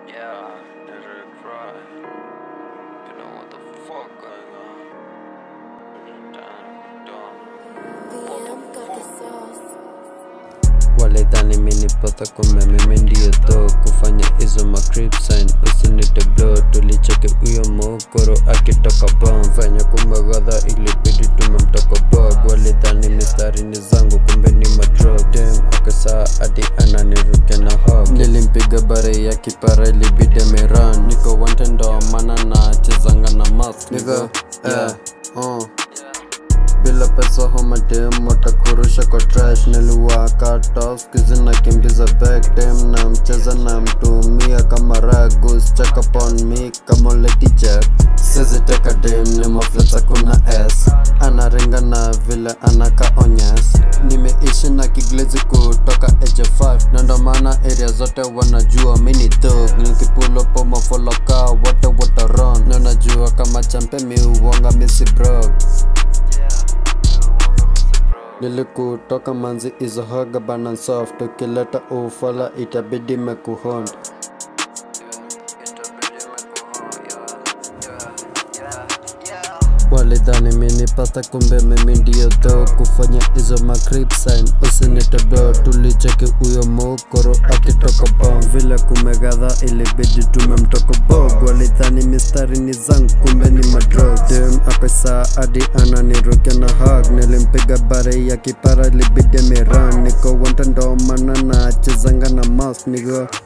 Yeah, let her cry. You know what the fuck going on? Done, done. VM got the sauce. walidhani minipata kumbe mimi ndiyo tho kufanya hizo macrip sign usinite blo tulicheke huyo mokoro akitoka bom fanya kumagadha ilibidi tumemtoka bog walidhani mistari ni zangu kumbe ni madrog dem akasaa hadi ananiruke na hog nilimpiga bare ya kipara ilibidi ameran niko wante ndo maana na chezanga na mask niko yeah, uh bila pesa homadem watakurusha kwa trash niliwaka toskizi na kimbiza back dem na mcheza na mtumia kama ragus check upon me kama lady jack siziteka dem ni mafleta kuna s anaringa na vile anaka onyes nimeishi na kiglezi kutoka age 5 na ndo maana area zote wanajua mini dog nikipulo pomofoloka wote wataron na najua kama champe miuonga misi brog nilikutoka manzi izohoga bana soft ukileta ufala itabidi mekuhond walidhani minipata kumbe mimi ndiyo dho kufanya hizo macrip sign usinitebdo tulicheki huyo mokoro akitoka bom vile kumegadha ilibidi tumemtoko bog walidhani mistari ni zangu kumbe ni madrog dem akasa hadi ananiruke na hog nilimpiga bare ya kipara ilibidi miran niko wanta ndo maana na chezanga na mas nigo